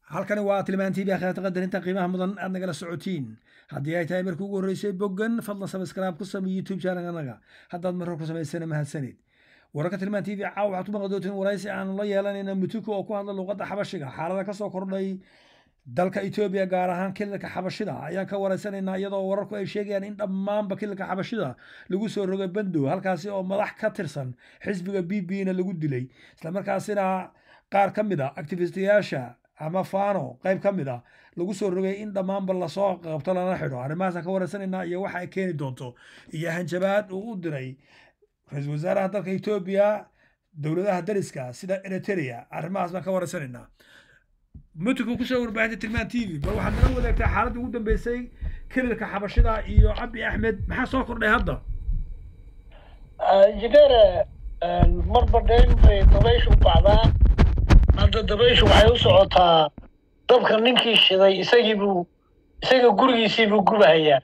halkani waa tilmaantii akhirata qadarinta qiimaha mudan aad nagala socotiin haddii ay tahay markii ugu horreysay boggan fadlan sabskraib ku samey youtube channelanaga haddaad marhor ku samaysana mahadsanid wararka tilmaan tv caawa waxaad ku maqli doontiin waraysi aanu la yeelanayna mutuku oo ku hadla luuqadda xabashiga xaalada kasoo kordhay dalka etoobiya gaar ahaan kililka xabashida ayaan ka waraysanaynaa iyadoo wararku ay sheegayaan in dhammaanba kililka xabashida lagu soo rogay bandow halkaasi oo madax ka tirsan xisbiga b b na lagu dilay islamarkaasina qaar ka mid a activistiyaasha ama fano qayb ka mid a lagu soo rogay in dhammaanba lasoo qabto lana xidho arrimahaasaan ka waraysanaynaa iyo waxa ay keeni doonto iyo hanjabaad uu u diray ra-iisul wasaaraha dalka etoobiya dowladaha dariska sida eritrea arrimahaas baan ka waraysanaynaa mutuku kusoo warbaahinta tilmaan t v bal waxaad nala wadaagtaa xaaladda ugu dambeysay kililka xabashida iyo cabdi axmed maxaa soo kordhay hadda injineere marba dheyn bay dabayshu u bacdaa hadda dabayshu waxay u socotaa dabka ninkii shiday isagii buu isaga gurigiisii buu gubahayaa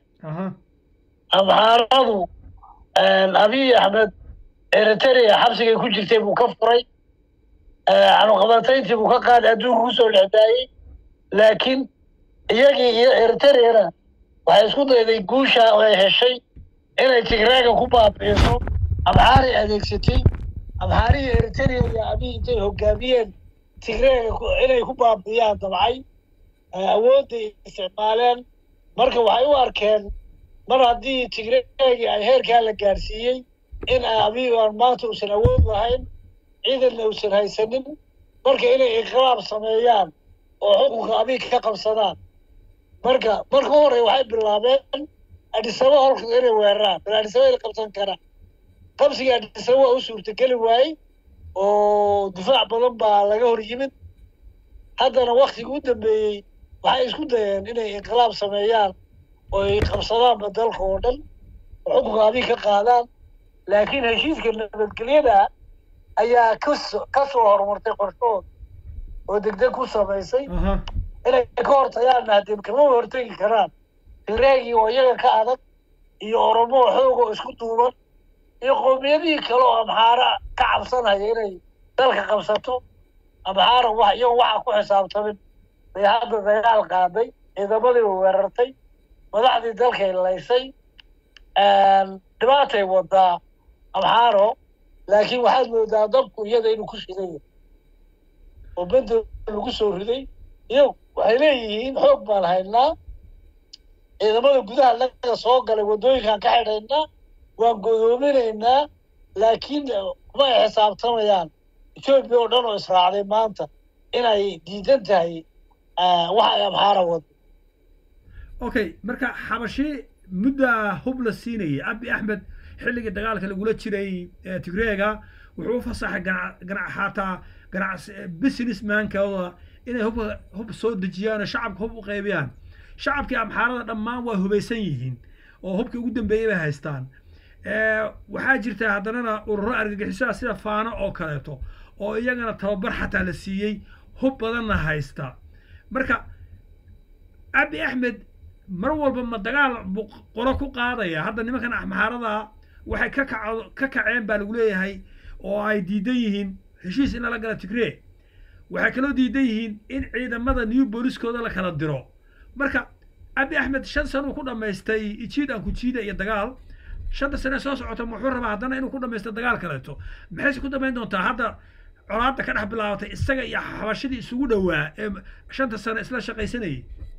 amxaaradu abiy axmed eritrea xabsigay ku jirtay buu ka furay canuqabatayntii buu ka qaaday adduunka kusoo dhexdaayey laakiin iyagii iyo eritereana waxay isku dayday guusha ay heshay inay tigraaga ku baabi'iso amxaaray adeegsatay amxaarihii eriterea iyo abiy intay hogaamiyeen tigreega inay ku baabi'iyaan dabcay awoodday isticmaaleen marka waxay u arkeen mar haddii tigreegii ay heerkaa la gaarsiiyey in abiy aan maanta uusan awood lahayn ciidanna uusan haysanin marka inay inqilaab sameeyaan oo xukunka abiy ka qabsadaan marka marka u horey waxay bilaabeen adhisaba holka inay weeraraan bal adhisaba inay qabsan karaan qabsigii adhisaba waa u suurtageli waayey oo difaac badan baa laga hor yimid haddana waktigii u dambeeyey waxay isku dayeen inay inqilaab sameeyaan oo ay qabsadaanba dalka oo dhan oo xukunka abiy ka qaadaan laakiin heshiiska nabadgelyada ayaa kaso ka soo horumartay qorshahooda oo degdeg ku samaysay inay ka hortagaanna haddii kama hortegi karaan tigraagii oo iyaga ka adag iyo oromo xoog oo isku duuban iyo qoomiyadihii kale oo amxaara ka cabsanaya inay dalka qabsato amxaara wax iyago waxa ku xisaabtamin bay hadda dagaal qaaday ciidamadii weerartay madaxdii dalkay laysay dhibaatay wadaa amxaaro laakiin waxaad moodaa dabku iyada inuu ku shidan yahay oo bendo lagu soo riday iyo waxay leeyihiin xoog baan haynaa ciidamada gudaha naga soo galay waddooyinkaan ka xidhaynaa waan godoominaynaa laakiin kuma ay xisaabtamayaan etoobiya oo dhan oo israacday maanta inay diidan tahay waxa ay amxaara wado okay marka xabashi muddaa hub la siinayay abi axmed xilligii dagaalka lagula jiray tigreega wuxuu u fasaxay ganac xataa ganac businessmankooda inay hubka hub soo dejiyaan oo shacabka hub u qaybiyaan shacabkii amxaarada dhammaan waa hubaysan yihiin oo hubkii ugu dambeeyey bay haystaan waxaa jirta haddanana ururo argagixisoa sida faano oo kaleeto oo iyagana tababar xataa la siiyey hub badanna haysta marka abi axmed mar walba ma dagaal buu qolo ku qaadaya hadda nimankan amxaarada waxay ka kac ka kaceen baa lagu leeyahay oo ay diidan yihiin heshiis in lala gala tigree waxay kaloo diidan yihiin in ciidamada new booliskooda la kala diro marka abi axmed shan sano uu ku dhammaystay ijiid aan ku jiida iyo dagaal shanta sane soo socota muxuu rabaa haddana inuu ku dhamaysto dagaal kaleeto maxayse ku damayn doontaa hadda colaadda ka dhex bilaabatay isaga iyo xabashidii isugu dhowaa ee shanta sano isla shaqaysanayay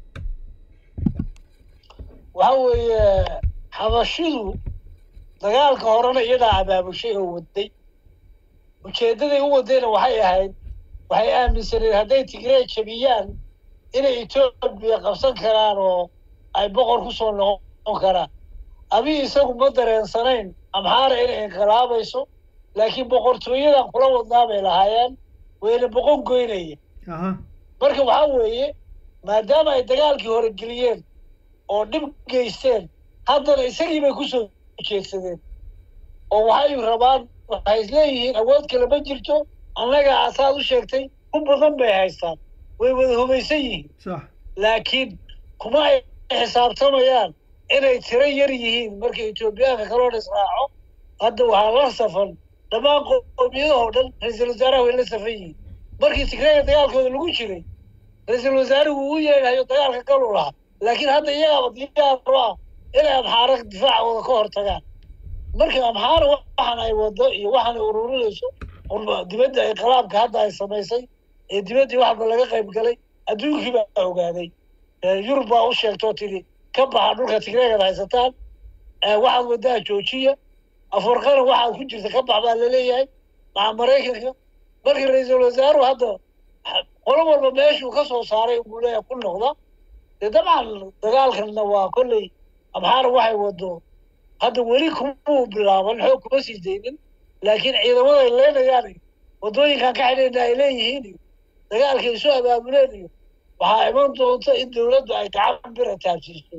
waxa weeye xabashidu dagaalka horena iyadaa abaabushay oo waday ujeeddaday u wadayna waxay ahayd waxay aaminsaneed hadday tigree jabiyaan inay etoobiya qabsan karaan oo ay boqor ku soo noqon karaan abiy isagu ma dareensanayn amxaara inay inqilaabayso laakiin boqortooyadan kula wadnaa bay lahaayeen wayna boqon goynaya marka waxaa weeye maadaama ay dagaalkii hore geliyeen oo dhib geysteen haddana isagii bay ku soo jeedsadeen oo waxay rabaan waxay isleeyihiin awood kale ma jirto annaga asaad u sheegtay ku badan bay haystaan way wada hubaysan yihiin laakiin kuma ay xisaabtamayaan inay tiro yar yihiin markay etoobiyaanka kaloo dhisraaco hadda waxaa la safan dhammaan qoomiyadahoo dhan ra-iisul wasaaraha way la safan yihiin markii tigreega dagaalkooda lagu jiray ra-iisul wasaarigu uu yeedhayo dagaalka galu lahaa laakiin hadda iyagaaba diyaaro ah inay amxaara difaacooda ka hortagaan marka amxaara waxaan ay wado iyo waxaan ay ururinayso dibadda ay qalaabka hadda ay samaysay ee dibaddii waxba laga qayb galay adduunkii baa ogaaday yurub baa u sheegtoo tidhi ka baxa dhulka tigreegad haysataan waxaad waddaa joojiya afarqana waxaad ku jirta ka bax baa laleeyahay maca maraykanka markii ra-iisul wasaaruhu hadda qolo walba meeshuu ka soo saaray buu leeyahay ku noqda dee dabcan dagaalkanna waa kolley amxaara waxay wado hadda weli kumuu bilaaban xoog kuma sii daynin laakiin ciidamada ay leynayaan iyo waddooyinkan ka xidhayna ay leeyihiin iyo dagaalkay isu abaabuleen iyo waxaa iman doonta in dawladdu ay gacan bira taabsiiso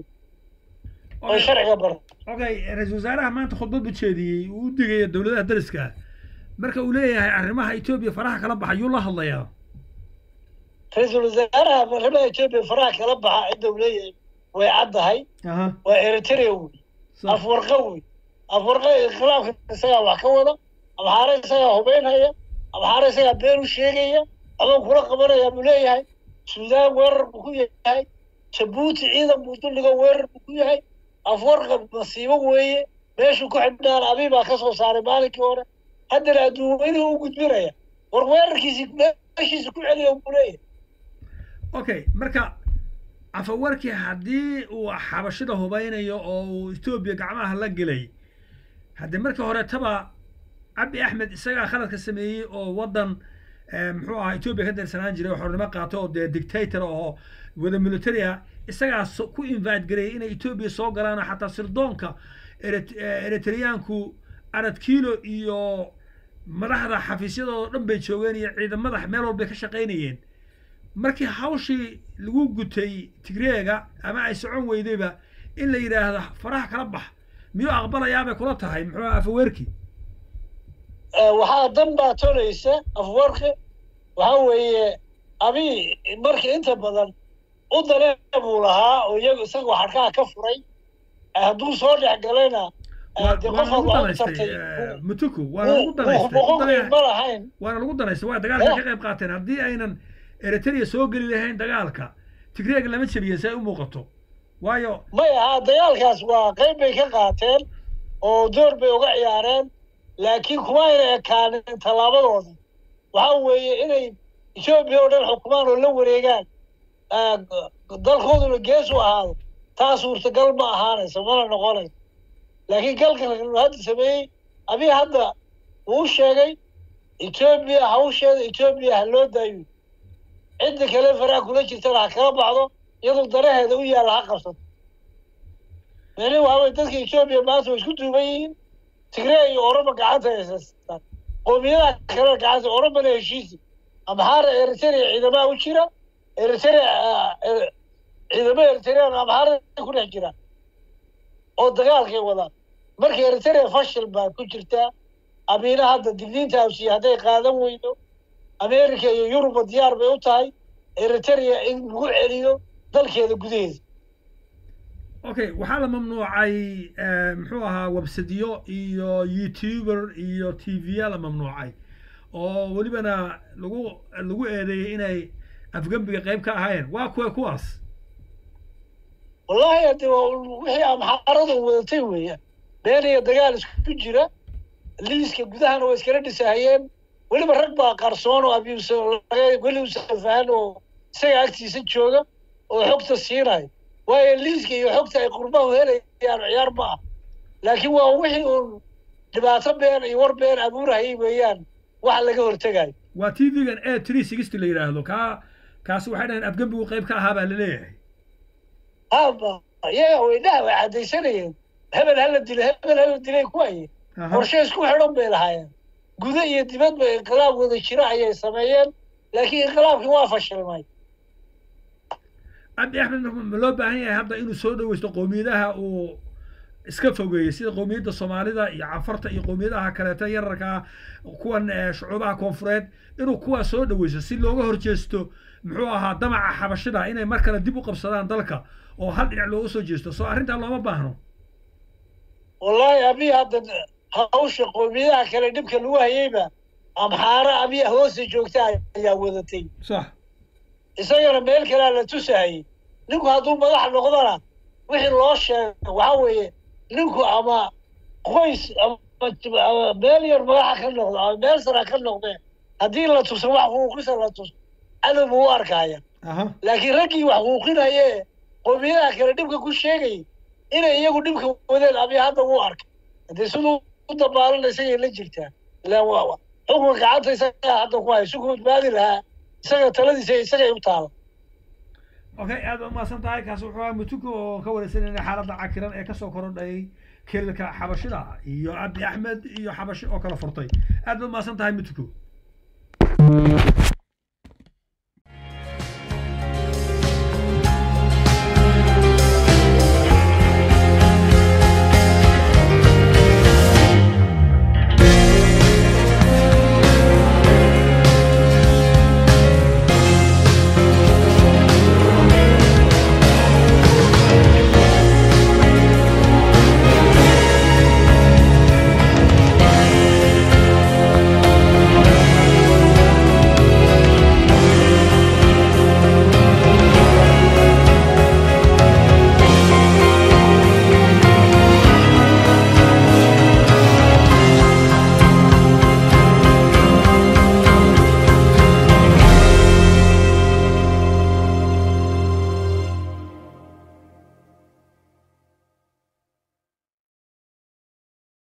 oy sharciga bar okay ra-iisul wasaaraha maanta khudbad buu jeediyey uu u digaya dowladaha dariska marka uu leeyahay arrimaha etoobiya faraha kala baxa yuu la hadlayaa ra-iisul wasaaraha arrimaha etoobiya faraha kala baxa cidda uu leeyahay way caddahay waa eritrea wey afwarqa wey afwarqa inqilaabka isagaa wax ka wada amxaare isagaa hubeynhaya amxaare isagaa been u sheegaya ama kula qabanaya buu leeyahay suudaan weerar buu ku yahay jabuuti ciidan buu dulliga weerar buu ku yahay afwarqa masiibo weeye meeshuu ku xidhnaan abi baa ka soo saaray maalinkii hore haddana adduunyadii u gudbinaya war weerarkiisi meeshiisa ku celiya buu leeyahay okay marka cafawarkii haddii uu xabashida hubaynayo oo uu etoobiya gacmaha la gelay haddii markii hore taba cabdi axmed isagaa khaladka sameeyey oo waddan muxuu ahaa etoobiya ka darsanaan jiray oo xornimo qaato oo dee dictator oo wada military ah isagaa ku invite gareeyay inay etoobiya soo galaan oo xataa sirdoonka eritreyaanku arad kilo iyo madaxda xafiisyadooda dhan bay joogeen iyo ciidamada meel walbay ka shaqaynayeen markii hawshii lagu gutay tigreega ama ay socon weydayba in la yidhaahdo faraha kala bax miyuu aqbalayaabay kula tahay muxuu afaweerki waxaa dan baa tolaysa afwarki waxa weeye abi markii inta badan u daree buu lahaa oo iyagu isaga xadhkaha ka furay hadduu soo dhex galayna de qofaad waa u tartay mutuku waana lagu danaystay ma lahayn waana lagu danaystay waa dagaalka ka qayb qaateen haddii aynan eritrea soo geli lahayn dagaalka tigreega lama jebiya si ay u muuqato waayo maya ha dagaalkaas waa qayb bay ka qaateen oo door bay uga ciyaareen laakiin kuma ayna ekaanin tallaabadooda waxa weeye inay etoobiya oo dhan xukumaan oo la wareegaan dalkooduna gees u ahaado taa suurtagal ma ahaanayso mana noqonayso laakiin galkan hadda sameeyey abi hadda wuu sheegay etoobiya hawsheeda etoobiya ha loo daayo cidda kale faraha kula jirtana ha kala baxdo iyadoo daraheeda u yaalla ha qabsato meni waawey dadka etoobiya maanta way isku duuban yihiin tigree iyo oroba gacanta haysaystaan qoomiyadaha kale gacanta orobana heshiisi amxaara eritrea ciidamaha u jira eritrea ciidamo eritrean amxaara ku dhex jira oo dagaalkay wadaan marka eritrea fashil baa ku jirtaa amiina hadda digniinta absiya hadday qaadan weydo america iyo yuruba diyaar bay u tahay eritrea in lagu celiyo dalkeeda gudaheeda okay waxaa la mamnuucay muxuu ahaa websadyo iyo youtuber iyo t v-ya la mamnuucay oo welibana lagu lagu eedeeyey inay afgembiga qayb ka ahaayeen waa kuwa kuwaas wallahi hadde wixii amxaarada wadatay weeyaan been iyo dagaal isku jira liiska gudahana way iskala dhisahayeen weliba rag baa qarsoon oo abius weli usafahan oo isaga agtiisa jooga oo xogta siinayo waayo liiska iyo xogta ay qurbahu helayaan ciyaar ma ah laakiin waa wixii uun dhibaato been iyo war been abuurahayay weeyaan wax laga hortegayo waa t v-gan a three sixty la yidhaahdo kaa kaasi waxay dhaheen afgembigu qayb ka ahaa baa laleeyahay haba iyaga weydhaha way caddaysanayeen hebel hala dilo hebel hala dilay ku haye qorshe isku xidhan bay lahaayeen guda iyo dibadba inqilaab wada jira ayay sameeyeen laakiin inqilaabkii waa fashilmay cabdi axmed ma loo baahan yahay hadda inuu soo dhaweysto qowmiyadaha uu iska fogeeyey sida qowmiyadda soomaalida iyo cafarta iyo qowmiyadaha kaleeto yararkaa kuwan shucuubaha koonfureed inuu kuwaa soo dhaweysto si looga horjeesto muxuu ahaa damaca xabashida inay mar kale dib u qabsadaan dalka oo hal dhinac looga soo jeesto soo arrintaa looma baahno wallahi abi hadda hawsha qowmiyadaha kale dhibka lagu hayeyba amxaara abi hoosta joogta ayaa wadatay sax isagana meel kalea la tusahayey ninku hadduu madax noqdona wixii loo sheego waxaa weeye ninku ama qoys ama ama meel yar madaxa ka noqdo ama meel sara ka noqdee haddii la tuso wax huuqisa la tuso cadow buu u arkaya aha laakiin raggii wax huuqinaye qowmiyadaha kale dhibka ku sheegayay inay iyagu dhibka wadeen abiy hadda wuu arkay haddii siduu u dabaalana isagay la jirtaa ilaan waa xukunka gacanta isagaa hadda ku hay suku badbaadi lahaa isaga taladiisa isagay u taala okay aad baa umahadsan tahay kaasi wuxuu ahaa mutuko oo ka wareysanayna xaaladda cakiran ee kasoo korodhay kelilka xabashida iyo abi axmed iyo xabashi oo kala furtay aad baad umahadsan tahay mutuko